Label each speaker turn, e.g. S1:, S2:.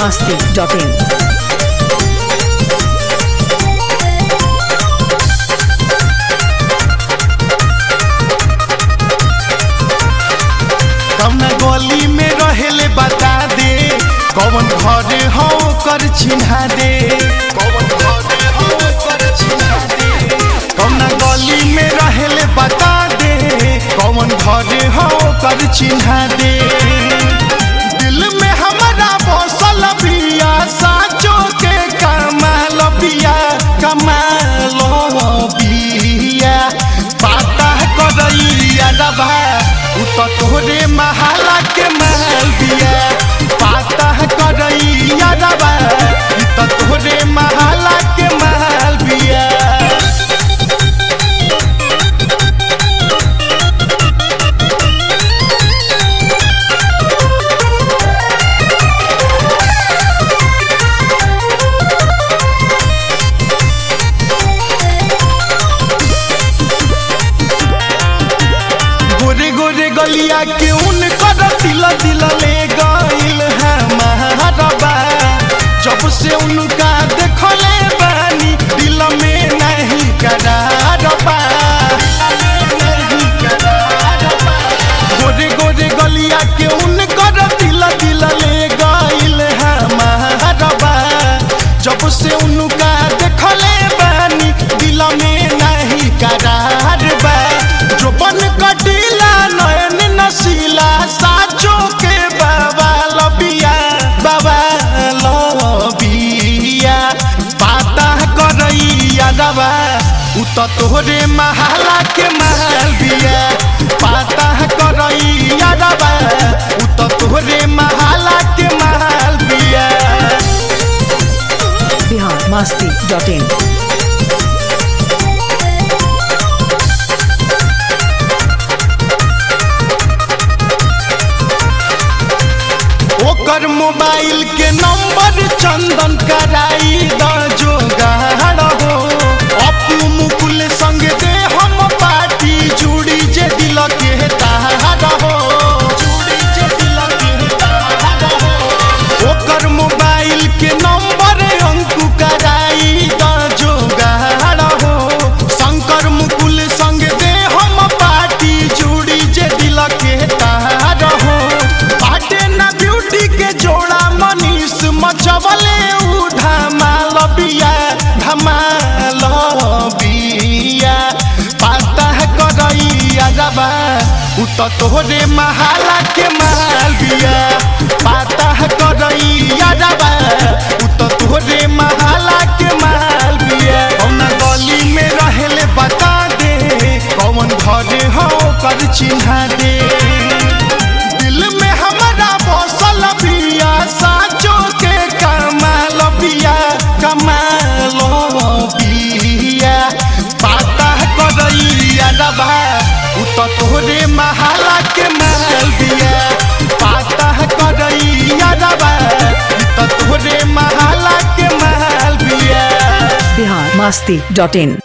S1: masti.in.
S2: कौना गली में रहेले बता दे कौन घरे हो कर चिन्हा दे कौन घरे हो कर चिन्हा दे कौना गली में रहेले बता दे कौन घरे हो कर चिन्हा दे दिल में हमारा बसल बिया साचो के कमाल बिया कमाल बिया पाता करैया रबा उ तो तोहरे महाला के महल बिया पाता करैया रबा इ तो तोहरे महाला के महल बिया गोरे गोरे गलिया के उन कर दिल दिल ले गइल हमारबा जब से उनका देखले बानी दिल में नहीं करारबा गोरे गोरे गलिया के उन कर दिल दिल ले गइल हमारबा जब से उनका देखले बानी दिल में नहीं करार बा जो बन कटीला नयन नसीला साचो के बाबा लबिया बाबा लबिया पाता करैया रबा उ तो तोहरे महाला के महल बिया पाता करैया रबा उ तो तोहरे महाला के महल बिया
S1: Bihar masti.in.
S2: ओकर मोबाइल के नंबर चंदन कराई द जोगाड़ हो अपू मुकुल संग दे हम पार्टी जुड़ी जे दिल के तार हो जुड़ी जे दिल के तार हो ओकर मोबाइल के नंबर अंकु कराई द जोगाड़ हो शंकर मुकुल संग दे हम पार्टी जुड़ी जे दिल के तार हो बाटे ना ब्यूटी के जोड़ा मनीष मचवले उ धमाल बिया धमाल बिया पाता है करैया रबा उ तो तोहरे महाला के माल बिया पाता है करैया रबा उ तो तोहरे महाला के माल बिया कौना गली में रहेले बता दे कौन घरे हो कर चिन्हा दे दिल में हमारा बसल बिया साचो के कमाल बिया कमाल बिया पाता करैया रबा उ तो तोहरे महाला के महल बिया पाता करैया रबा उ तो तोहरे महाला के महल बिया
S1: Bihar masti.in.